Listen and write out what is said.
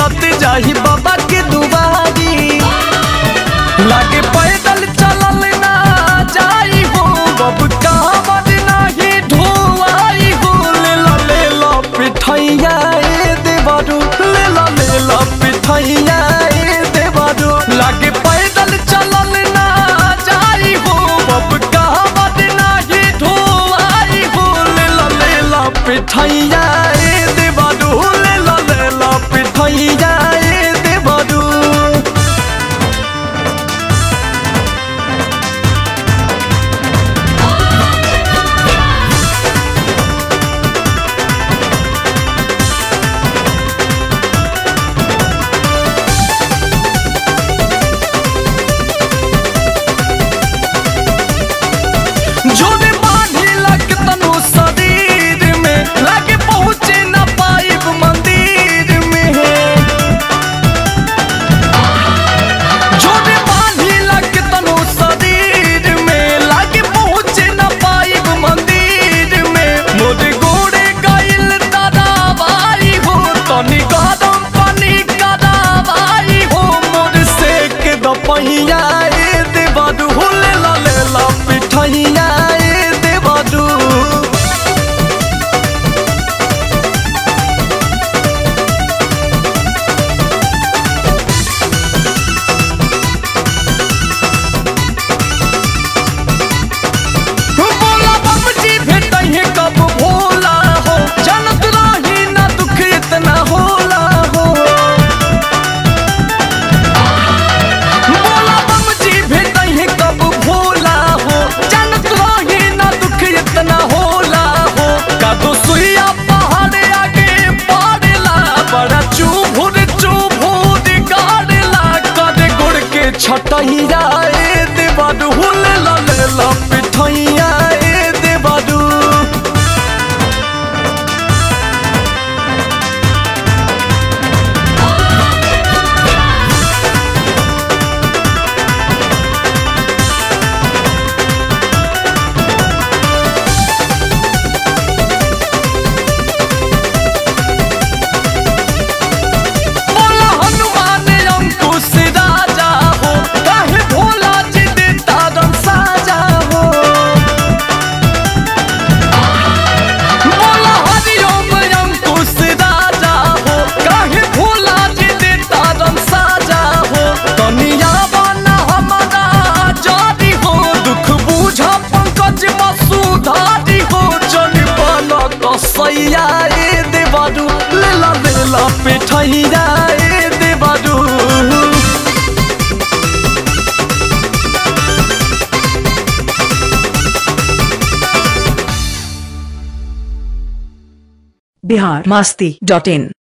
मिलत जाही बाबा के दुआरी लागे पैदल चलल ना जाई हो बब कामर नाही ढोआई हो ले ला ले ला पिठैया ए देवरू ले ला ले ला पिठैया ए देवरू लागे पैदल चलल ना जाई हो बब कामर नाही ढोआई हो ले ला ले ला पिठैया ए देवरू ले ला ले ला पिठैया ए देवरू जोने बांधिला के तनु शरीर में लागे पहुँचे न पाइब मंदिर में जोने बांधिला के तनु शरीर में लागे पहुँचे न पाइब मंदिर में मोर गोड़े गइल दराबाई हो तनी गरम पानी कराबाई हो मोर सेक द पहिया ए देवरू हो ले ला ले ला पिठैया ए देवरू बोला बाबूजी भेटैहे कब भोला हो जानत रही ना दुख इतना होला हो बोला बाबूजी भेटैहे कब भोला हो जानत रही ना दुख इतना होला हो कादो सुइया पहाड़ आगे पड़ेला बड़ा चुभुर चुभुर गाड़ेला कदे गुड़ के छटैया ए देवाडू हुले ला ले ला पिठैया ए देवाडू बोला हनुमान अंकुश राजा हो काहे भोला जी दे तारन साजा हो बोला हरिओम अंकुश राजा हो काहे भोला जी दे तारन साजा हो कनिया बना हमारा जारी हो दुख बूझा पंकज मसूधारी हो जन बना कसैया ए देवारू ले ला ले ला पिठैया ए देवारू बिहार मस्ती डॉट इन